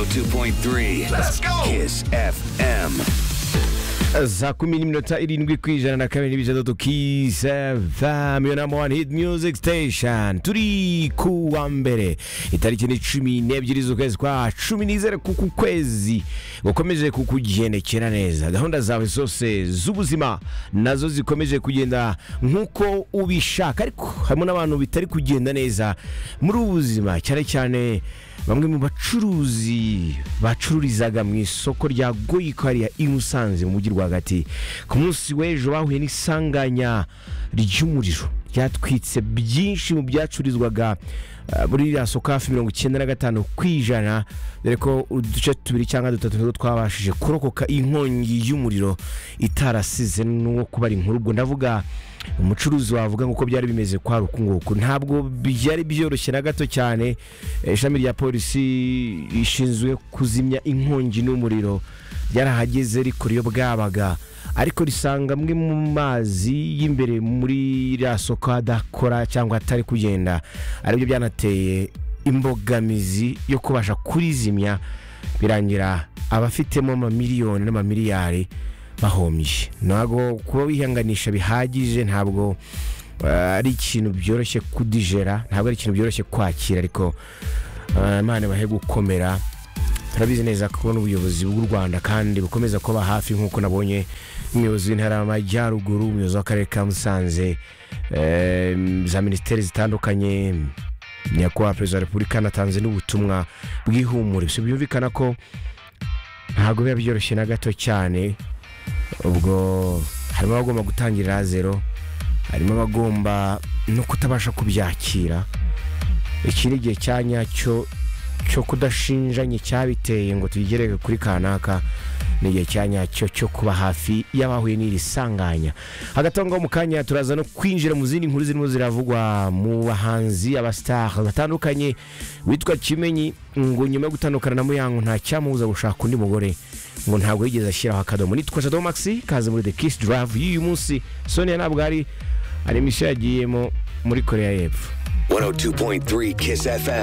102.3. Let's go. Kiss FM. za kumi n'iminota irindwi ku ijana na kabiri n'ibijadatu kisefam yo namba wani hit music station turi ku wa mbere itariki ni cumi n'ebyiri z'ukwezi kwa cumi n'izere kuku kwezi gukomeje kukugendekera neza gahunda zawe zose z'ubuzima nazo zikomeje kugenda nk'uko ubishaka ariko harimo n'abantu bitari kugenda neza muri ubu buzima cyane cyane bamwe mu bacuruzi bacururizaga mu isoko rya goyiko hariya i musanze mu mujyi rwagati ku munsi w'ejo bahuye n'isanganya ry'umuriro ryatwitse byinshi mu byacururizwaga eh, muri iriya soko hafi mirongo icyenda na gatanu ku ijana dore ko uduce tubiri cyangwa dutatu nizo twabashije kurokoka inkongi y'umuriro itarasize n'uwo kubara inkuru ubwo ndavuga umucuruzi wavuga ngo uko byari bimeze kwa rukunguku ntabwo byari byoroshye na gato cyane Eh, ishami rya polisi rishinzwe kuzimya inkongi n'umuriro ryarahageze rikora iyo bwabaga ariko risanga amwe mu mazi y'imbere muri rya soko adakora cyangwa atari kugenda aribyo byanateye imbogamizi yo kubasha kurizimya birangira abafitemo amamiliyoni n'amamiliyari bahombye ntabwo kuba wihanganisha bihagije ntabwo eh, ari ikintu byoroshye kudijera ntabwo ari ikintu byoroshye kwakira ariko eh, imana bahe gukomera turabizi neza ko n'ubuyobozi bw'u rwanda kandi bukomeza kuba hafi nk'uko nabonye umuyobozi w'intara y'amajyaruguru umuyobozi w'akarere ka musanze eh, za minisiteri zitandukanye nyakubahwa perezida wa repubulika anatanze n'ubutumwa bw'ihumure si byumvikana ko ntabwo biba byoroshye na gato cyane ubwo harimo abagomba gutangirira zero harimo abagomba no kutabasha kubyakira iki ni igihe cya nyacyo cyo kudashinjanye cyabiteye ngo tuyigereke kuri kanaka ni igihe cya nyacyo cyo kuba hafi y'abahuye n'iri sanganya hagati aho ngaho mu kanya turaza no kwinjira mu zindi nkuru zirimo ziravugwa mu bahanzi abasitari batandukanye witwa kimenyi ngo nyuma yo gutandukana na muyango nta cyamubuza gushaka undi mugore ngo ntabwo yigeze ashyiraho akadomo nitwa shadow maxi kaze muri the kiss drive y'uyu munsi sonia ntabwo ari ari misiyo yagiyemo muri koreya y'epfo 102.3 Kiss FM.